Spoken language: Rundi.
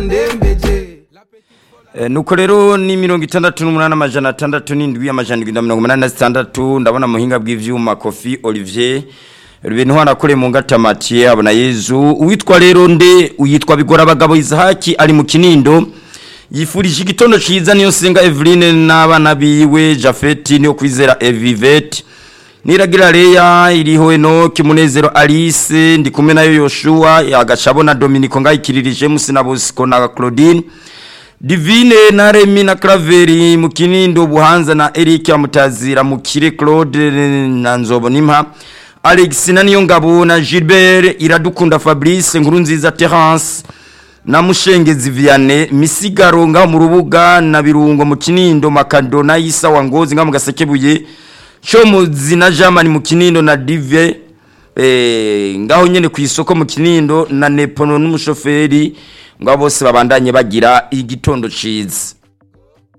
Eh, nuko rero ni mirongo itandatu n'umunani amajana atandatu n'indwi amajana indwi na mirongo umunani na zitandatu ndabona muhinga bw'ivyuma kofi olivier ibintu hanakore mu ngata matiye abona yezu uwitwa rero nde uyitwa bigora abagabo izahaki ari mu kinindo yifurije igitondo ciza niyo senga Eveline n'abana biwe Jafeti niyo kwizera Evivet Niragira Leya iriho Enoki Munezero Alice ndi kumwe nayo Yoshua yagacabo na Dominico ngayikiririje musina Bosco na Claudine Divine na Remi na Craveri mu kinindo buhanza na Eric Amutazira mu kire Claude na Nzobo nimpa Alex na Niyongabo na Gilbert iradukunda Fabrice nkuru nziza Terence na Mushengezi Vianney misigaro nga mu rubuga na birungo mu kinindo makado na Isa wangozi nga mu gasekebuye Chomuzi na Jamani mu kinindo na Dive eh ngaho nyene ku isoko mu kinindo na Nepono n'umushoferi ngo bose babandanye bagira igitondo ciza